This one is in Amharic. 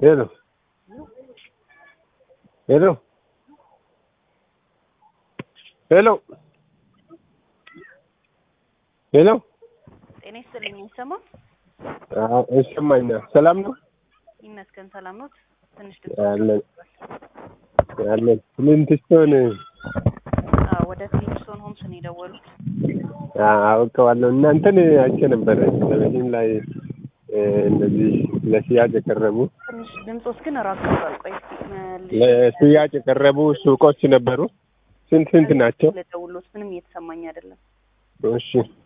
ሄሎ ሄሎ ሄሎ ሄሎ ጤና ይስጥልኝ። አይሰማም? አዎ ይሰማኛል። ሰላም ነው ይመስገን ሰላም ነው። ትንሽ ድምፅ አለን አለን። ፍሊንትስቶን አዎ፣ ወደ ፍሊንትስቶን ሆምስ ነው የደወሉት። አውቀዋለሁ። እናንተን አይቼ ነበረ ቴሌቪዥን ላይ እ እንደዚህ ለሽያጭ የቀረቡ ትንሽ ድምፆስ ግን ራቅ ብሏል። ቆይ እስኪ መልሼ ለሽያጭ የቀረቡ ሱቆች ነበሩ። ስንት ስንት ናቸው? ልደውልዎት ምንም እየተሰማኝ አይደለም። እሺ